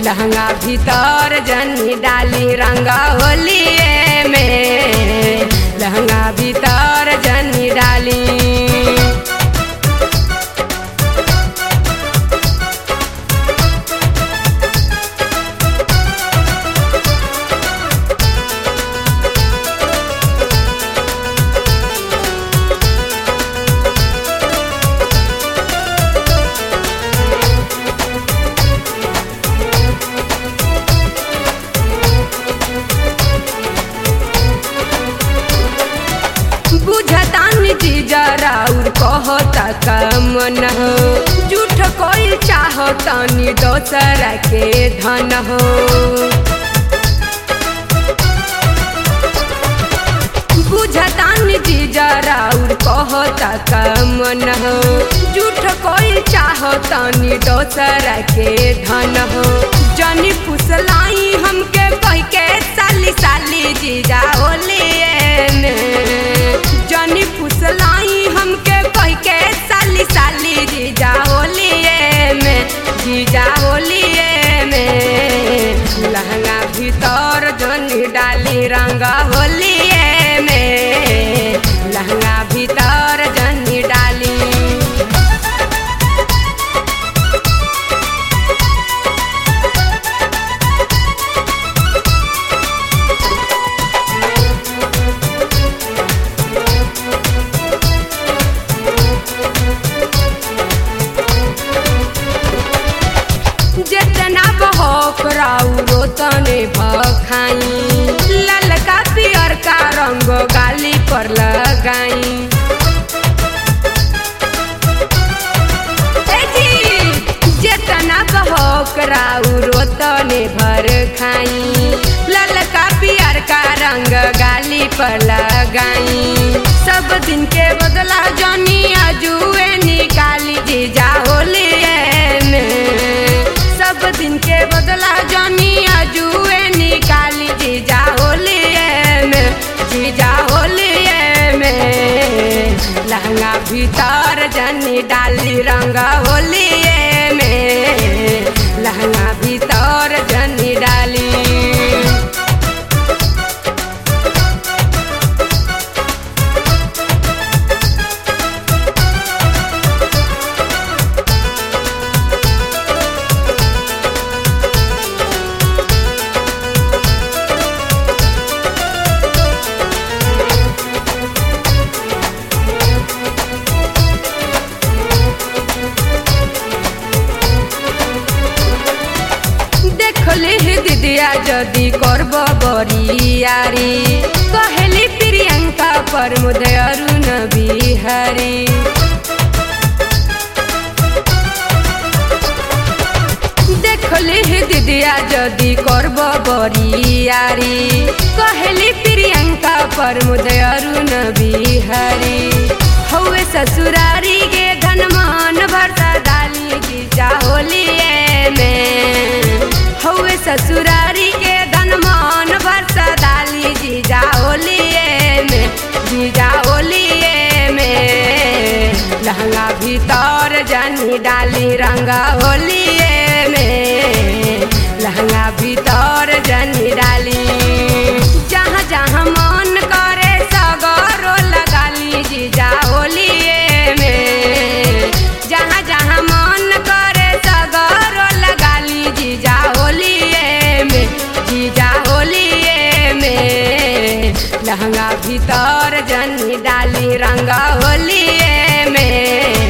लहंगा भीतर जनी डाली रंग होलिए में लहंगा भीतर जनी डाली बुझतानी जी जराउर कहता कमन हो झूठ कोई चाहतानी दोसर के धन हो बुझतानी जी जराउर कहता कमन हो झूठ कोई चाहतानी दोसर के धन हो जनी पुसलाई हमके कह के साली साली जीजा होलिए में जनी पुसलाई हमके कह के साली साली जीजा होलिए में जीजा होलिए में लहंगा भीतर जनी डाली रंग होलिए में लहंगा भीतर जनी डाली जितना बहक राउरो तने भखाई ललका पियर का रंग गाली पर लगाई ए जी, जितना बहक राउरो तने भर खाई ललका पियर का रंग गाली पर लगाई सब दिन के बदला जनी अजुए निकाली जीजा होलिए में सब दिन के बदला जनी अजुए निकाली जीजा होलिए में जीजा होलिए में लहंगा भीतर जनी डाली रंग होलिए में लहंगा भीतर जनी डाली देखले हे दिदिया जदि करब बरियारी कहली प्रियंका पर मुदय अरुण बिहारी देखले हे दिदिया जदि करब बरियारी कहली प्रियंका पर मुदय अरुण बिहारी हौवे ससुरारी के धनमान भरता डाली जीजा होलिए में हौवे ससुरारी के धनमान भरता डाली जीजा होलिए में जीजा होलिए में लहंगा भीतर जनी डाली रंगा होलिए में लहंगा भीतर जनी डाली जहाँ जहाँ मन करे सगरो लगाली जीजा होलिए में जहाँ जहाँ मन करे सगरो लगाली जीजा होलिए में जीजा होलिए में लहंगा भीतर जनी डाली रंगा होलिए में